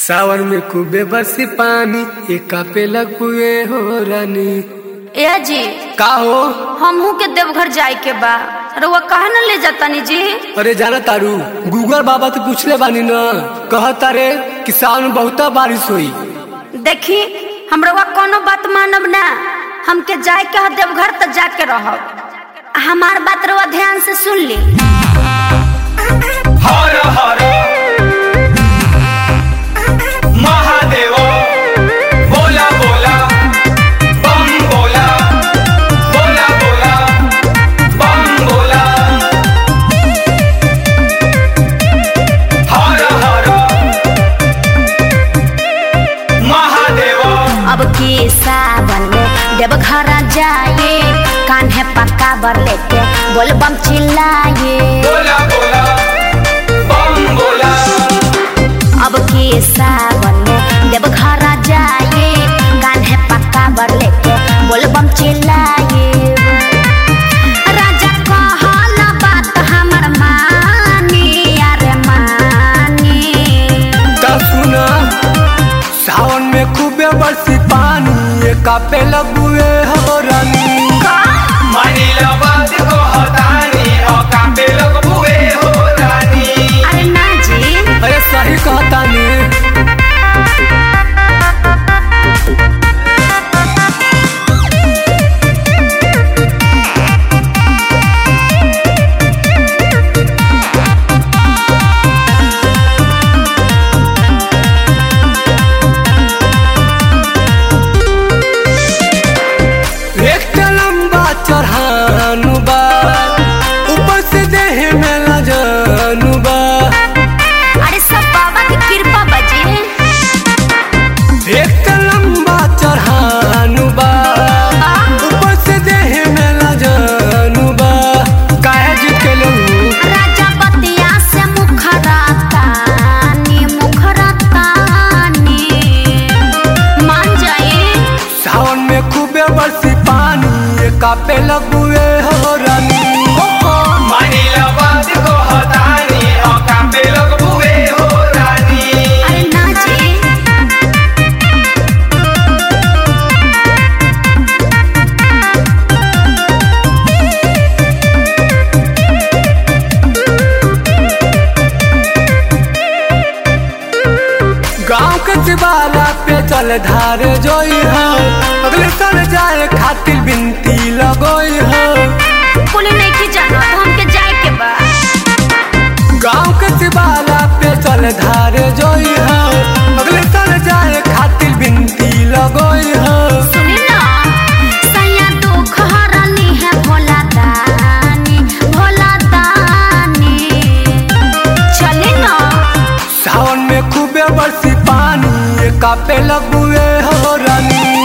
सावन में खूबे बरसी पानी एका पे लगुए हो रानी ए जी का हो हमहू के देवघर जाए के बा रउआ कहा न ले जातानी जी अरे जाना तारू गूगल बाबा तो पूछले बानी न कहता रे कि सावन में बहुत बारिश हुई देखी हम रउआ कोनो बात मानब ना हमके जाए के ह देवघर त जाके रहब हमार बात रउआ ध्यान से सुन ली हर हर महादेव बोला बोला बम बोला बोला बोला बम बोला हर हर महादेव अब की सावन में देवघर जाए कान्हे पक्का बर लेके बोल बम चिल्लाए बोला बोला बम बोला अब की सावन में देवघर जाए कान्हे पक्का बर लेके बोल बम चिल्लाए राजा कहला बात हमर मानी अरे मानी का सुना सावन में खूबे बरसी पानी एका पे लगुए हो रानी मानिला बात को हटानी और कांपे लोग बुए हो रानी अरे ना जी अरे सही कहता नी एक तो लंबा चढ़ानु बा ऊपर से देह में लजानु बा अरे सब बाबा की कृपा बजे एक तो लंबा चढ़ानु बा ऊपर से देह में लजानु बा काहे जी के लहू राजा बतिया से मुखरातानी मुखरातानी मान जाए सावन में खूबे बरसी पानी एका पे लगुए हो रानी मानिला बात को हटानी और कांपे लोग बुए हो रानी अरे ना जी गाँव के दिवाला पे चल धार जोई हो अगले साल जाए खातिर बिनती लगोई हो पुलिस नहीं की जाना तो हमके जाए के बा गाँव के दिवाला पे चल धार जोई हो अगले साल जाए खातिर बिनती लगोई हो सुनी ना सैया दुख हरनी है भोला दानी भोला दानी चली ना सावन में खूबे बरसी पानी एका पे लगुए हो रानी